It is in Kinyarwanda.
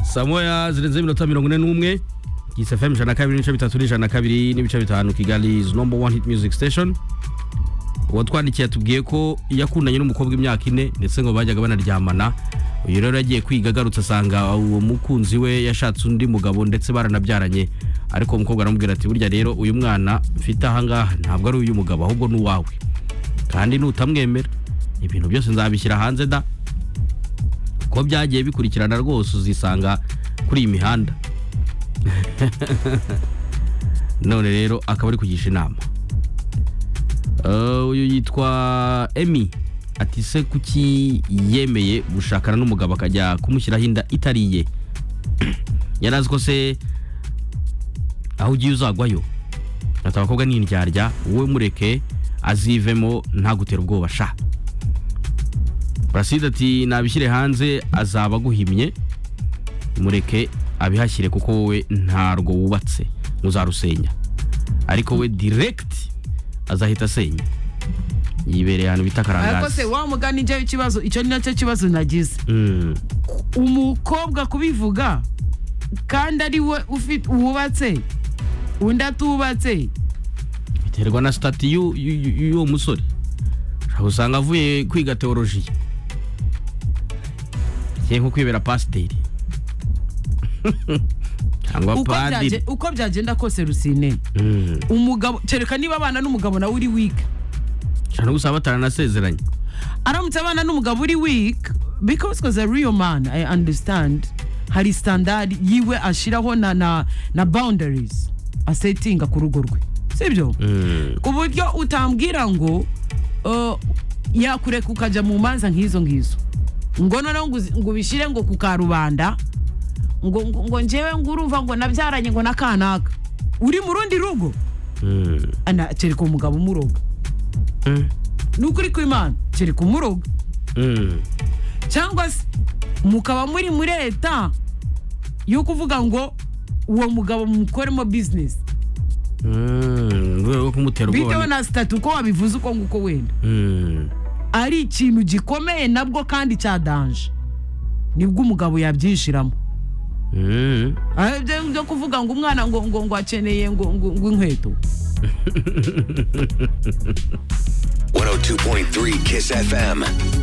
saa moya zirenze iminota mirongo ine n'umwe gisa fm ijana na kabiri n'ibice bitatu n'ijana na kabiri n'ibice bitanu kigali is number one hit music station uwatwandikiye atubwiye ko yakundanye n'umukobwa imyaka ine ndetse ngo bajyaga banaryamana uyu rero yagiye kwiga agarutse asanga uwo mukunzi we yashatse undi mugabo ndetse baranabyaranye ariko uwo mukobwa aramubwira ati burya rero uyu mwana mfite ahangaha ntabwo ari uyu mugabo ahubwo ni uwawe kandi nutamwemera ibintu byose nzabishyira hanze da ko byagiye bikurikirana rwose uzisanga kuri iyi mihanda none rero akaba ari kugisha inama Eh, uyu yitwa emi ati se kuki yemeye gushakana n'umugabo akajya kumushyiraho inda itariye yari azi ko se aho ugiye uzagwayo ati abakobwa ni indyarya wowe mureke azivemo ntagutera ubwoba sha Placide ati nabishyire hanze azaba aguhimye mureke abihashyire kuko wowe ntarwo wubatse muzarusenya ariko we direct azahita asenya yibereye ahantu bita ariko se karangazi wa mugani ijyayo ikibazo icyo ni nacyo kibazo nagize Mm, umukobwa kubivuga kandi ari we ufi- wubatse undi atubatse biterwa na sitati y'u- y'u- y'u- y'uwo musore ushobora usanga avuye kwiga teolojiya agiye nko kwibera pasiteri cyangwa uko padiri byaje- uko byagenda kose rusine Mm, umugabo kereka niba abana n'umugabo nawe uri wiga ushobora no gusanga bataranasezeranye aramutse abana n'umugabo uri weak because was a real man i understand hari standard yiwe ashiraho na na na boundaries asetinga ku rugo rwe sibyo Mm. ku buryo utambwira ngo uh, yakureka ukajya mu manza nk'izo ngizo ngo noneho ngo uzi- ngo ubishyire ngo ku karubanda ngo ngo, ngo njyewe ngo urumva ngo nabyaranye ngo na kanaka uri mu rundi rugo Mm. ana kereka umugabo umuroga Mm. n'ukuri kw'imana kereka umuroga Mm. cyangwa se mukaba muri muri leta yo kuvuga ngo uwo mugabo mukoremo bizinesi Mm, mu rwego rwo kumutera bitewe ubwoba ni- na sitati uko wabivuze uko nguko wenda Mm. ari ikintu gikomeye nabwo kandi cya danje nibwo umugabo yabyinjiramo Mm. Ah, ibyo byo kuvuga ngo umwana ngo ngo ngo akeneye ngo ngo ngo inkweto 102.3 Kiss FM.